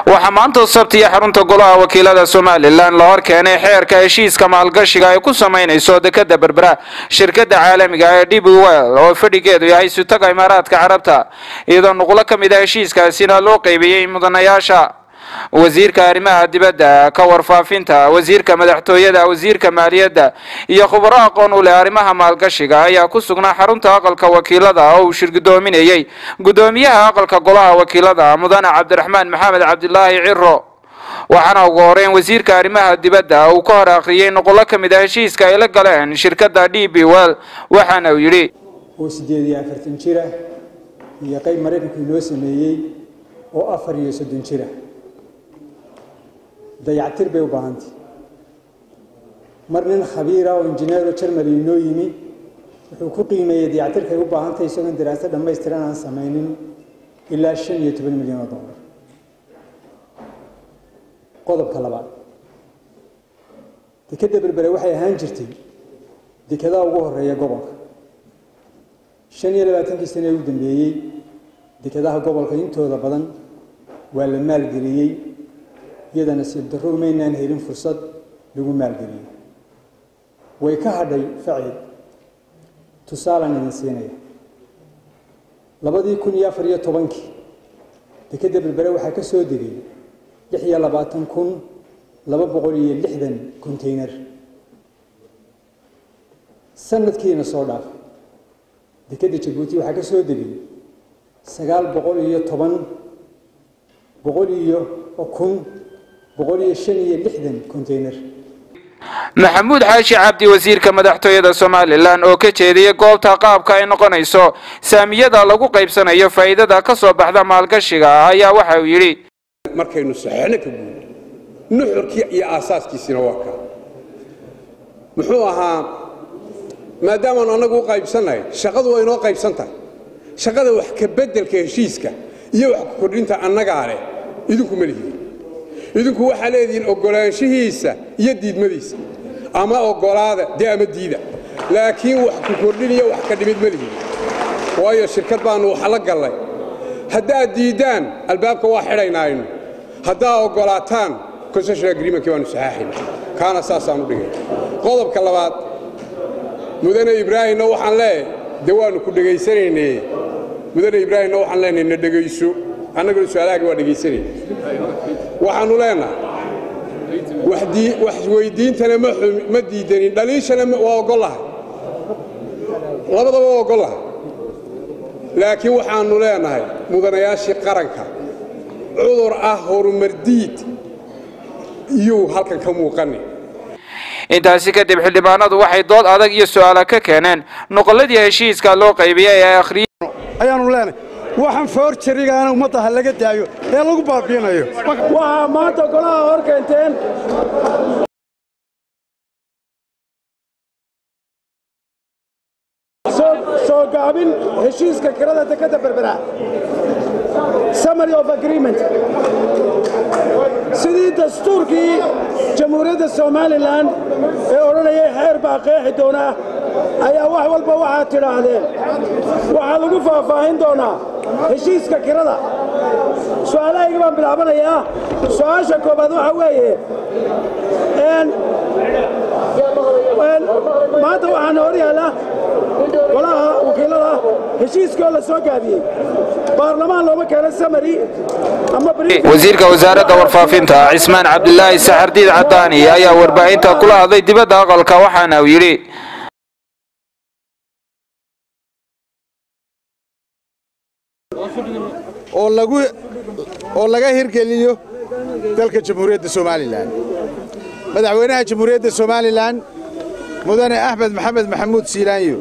waxaa maanta sabtiya xarunta golaha wakiilada somalilan la hor keenay xeerka heshiiska maalgashiga ay ku samaynayso dekada berbera shirkada caalamiga ee db well oo fadhigeedu yahay sutaga imaaraadka carabta iyadoo nuqlo ka mid a heshiiskaasina loo qeybiyey mudanayaasha wasiirka arrimaha dibadda ka warfaafinta wasiirka madaxtooyada wasiirka maaliyadda iyo khubaro aqoon u leh arrimaha maalgashiga ayaa ku sugnaa xarunta aqalka wakiilada oo uu shirgudoominayey gudoomiyaha aqalka golaha wakiilada mudane cabdiraxmaan maxamed cabdilaahi ciro waxaana ugu horeyn wasiirka arrimaha dibadda uu ka hor akhriyey nuqullo ka mid a heshiiska ay la galeen shirkadda d b well waxaana uu yidhi oo siddeed iyo afartan jira iyo qayb maraykanku inoo sameeyey oo afar iyo soddon jira dayactir bay u baahantay mar nin khabiira oo injineero jermali inoo yimi wuxuu ku qiimeeyey dayactirkay u baahantahy isagoon daraasad dhammaystiran aan samaynin ilaa shan iyo toban milyan oo dollar qodobka labaad dekadda berbere waxay ahaan jirtay dekadaha ugu horeeya gobolka shan iyo labaatankii sane ee u dambeeyey dekadaha gobolka intooda badan waa la maalgeliyey iyadana siib darro umaynaan helin fursad lagu maalgeliyo way ka hadhay faciid tusaalaan idin siinaya labadii kun iyo afar iyo tobankii dekadda berbere waxaa ka soo degay lix iyo labaatan kun laba boqol iyo lixdan contayner sanadkiina soo dhaaf dekadda jabuuti waxaa ka soo degay sagaal boqol iyo toban boqol iyo kun boqol iyo shan iyo lixdan contayner maxamuud xaashi cabdi wasiirka madaxtooyada somalilan oo ka jeediyey goobta qaabka ay noqonayso saamiyada lagu qaybsanayo faa'iidada ka soo baxda maalgashiga ayaa waxa uu yidhi markaynu saxeexno ka guud nuxurkii iyo aasaaskiisina waa kaa muxuu ahaa maadaamaanu annagu u qaybsannahay shaqadu waa inoo qaybsan tahay shaqada wax ka beddelka heshiiska iyo wax ku kordhinta annagaa leh idinku ma lihiin idinku waxaa leedihiin oggolaanshihiisa iyo diidmadiisa ama oggolaada dee ama diida laakiin wax ku kordhiniyo wax ka dhimid ma lihiin waayo shirkad baannu waxa la gallay haddaad diiddaan albaabka waa xidhaynaynu haddaad oggolaataan concession agreementkii baanu saxaaxayna kaana saasaan u dhigay qodobka labaad mudane ibraahimna waxaan leeyahay dee waannu ku dhegaysanayne mudane ibraahimna waxaan leenahay na dhegayso annaguna su-aalahaagi waa dhegaysanayna waxaannu leenahay wax weyddiintana ma diidanin dhaliishana waa oggollahay labadaba waa oggollahay laakiin waxaannu leenahay mudanayaashii qaranka cudur ah horumardiid iyuu halkan ka muuqani intaasi kadib xildhibaanadu waxay dood adag iyo su'aala ka keeneen nuqolladii heshiiska loo qaybiyey ee akhriyey ayaannu leenahay waxaan foorjarigaana ummadda ha laga daayo ee lagu baabiinayo waxaa maanta golaha hor keenteen soo gaabin heshiiska kirada dekadda berbera summary of agreement sidii dastuurkii jamhuuriyadda somalilan ee odhanayay xeer baa qeexi doonaa ayaa wax walba waxaad tidhaahdeen waxaa lagu faahfaahin doonaa heshiiska kirada su'aalahayga baan bilaabanayaa su'aasha koobaad waxa weeye maanta waxaana hor yaallaa golaha wakiilada heshiiskoo la soo gaabiyey baarlamaan looma keeno samari wasiirka wasaaradda warfaafinta cismaan cabdilaahi saxardiid cadaani ayaa warbaahinta kula hadlay dibadda aqalka waxaana uu yidhi oo laga hirgeliyo dalka jamhuuriyadda somalilan madaxweynaha jamhuuriyadda somalilan mudane axmed maxamed maxamuud siilaanyo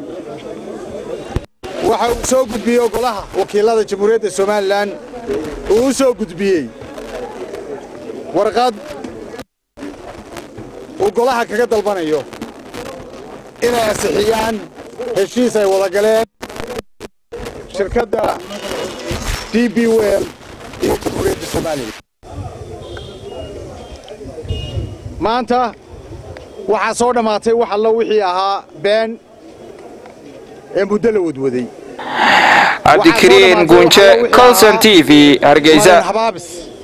waxa uu soo gudbiyey golaha wakiilada jamhuuriyadda somalilan uu u soo gudbiyey warqad uu golaha kaga dalbanayo inay ansixiyaan heshiis ay wada galeen shirkadda d b well iyo jamhuuriyadda somalilan maanta waxaa soo dhammaatay wax allo wixii ahaa been ee muddo la wadwaday cabdikariin guunje colson t v hargeysa habaabis